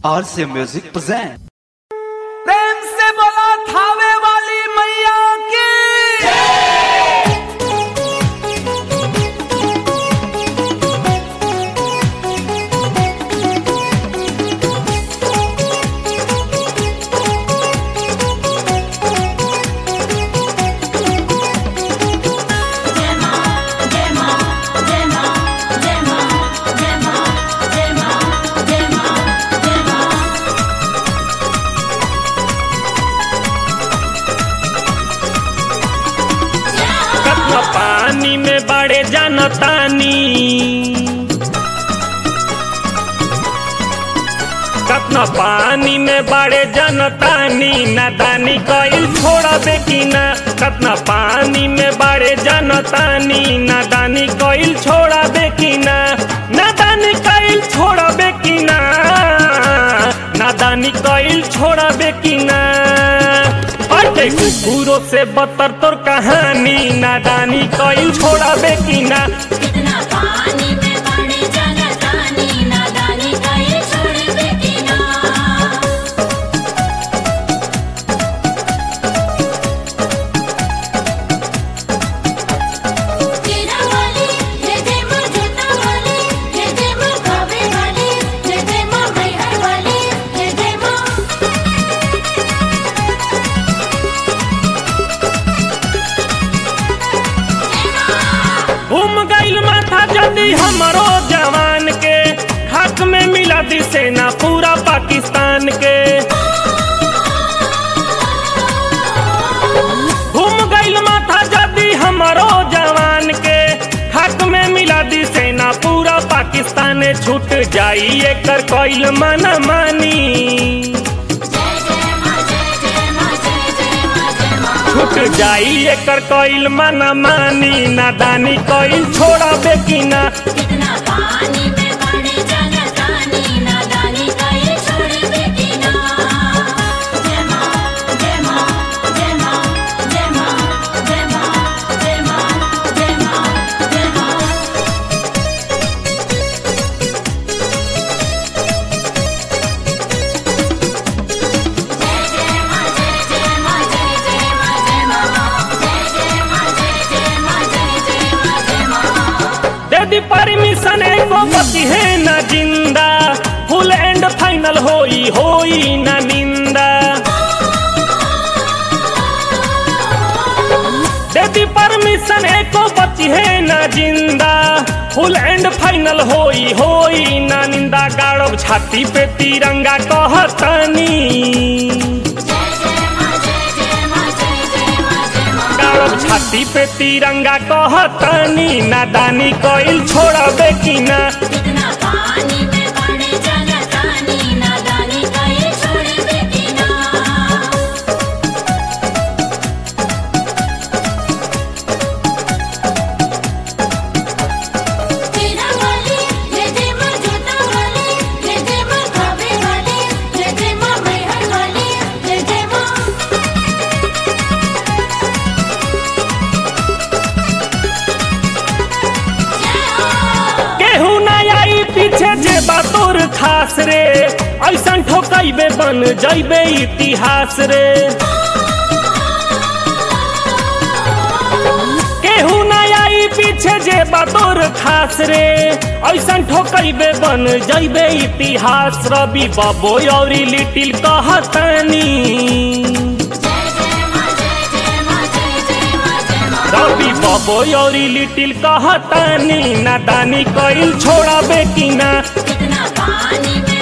RC Music present. प्रेम से बोला थावे वाली मैया की कतना पानी में बड़े जानतानी कतना पानी में बड़े जानतानी नादानी कइल छोड़बे कि ना कतना पानी में बड़े जानतानी नादानी कइल छोड़बे कि ना नादानी कइल छोड़बे कि ना नादानी कइल छोड़बे कि ना अटे कुकुरों से बदतर तोर कहानी नादानी कइल छोड़बे कि ना कितना पानी में बड़े जनतानी नादानी कहीं छोड़ दे कि ना तेरा वाली जय जय मां जोता वाली जय जय मां कावे वाली जय जय मां मैहर वाली जय जय मां घूम गइल माथा जल्दी हमरो जवान के हक में मिला दी सेना पूरा पाकिस्तान के घूम गइल माथा जल्दी हमरो जवान के हक में मिला दी सेना पूरा पाकिस्तान छूट जाई एकर कइल मना मानी जय जय मां जय जय मां जय जय मां जय मां छूट जाई एकर कइल मना मानी नादानी कइल छोड़बे कि ना कितना पानी में बड़े जनतानी नादानी कहीं छोड़ दे कि ना जय मां जय मां जय मां जय मां जय मां जय मां जय मां जय मां जय जय मां जय जय मां जय जय मां जय मां जय जय मां जय जय मां जय जय मां जय मां दे दी परमिशन एको बची है न जिंदा फुल एंड फाइनल होई होई न निंदा दे दी परमिशन एको बची है न जिंदा फुल एंड फाइनल होई होई न निंदा गाड़ब छाती पे तिरंगा कहतनी जय जय मां जय जय मां जय जय मां जय मां गाड़ब छाती पे तिरंगा कहतनी नादानी कइल छोड़बे कि ना कितना पानी में बड़े जनतानी नादानी कहीं छोड़ दे कि ना तेरा वाली जय जय मां जोता वाली जय जय मां कावे वाली जय जय मां मैहर वाली जय जय मां केहू ना आई पीछे जे बातोर खास रे ऐसन ठोकैबे बन जैबे इतिहास रे केहू ना आई पीछे जे बातोर खास रे ऐसन ठोकैबे बन जैबे इतिहास रवि बबो औरी लिटिल कहतनी जय जय मां जय जय मां जय जय मां जय मां रवि बबो औरी लिटिल कहतनी नादानी कइल छोड़बे कि ना कितना पानी में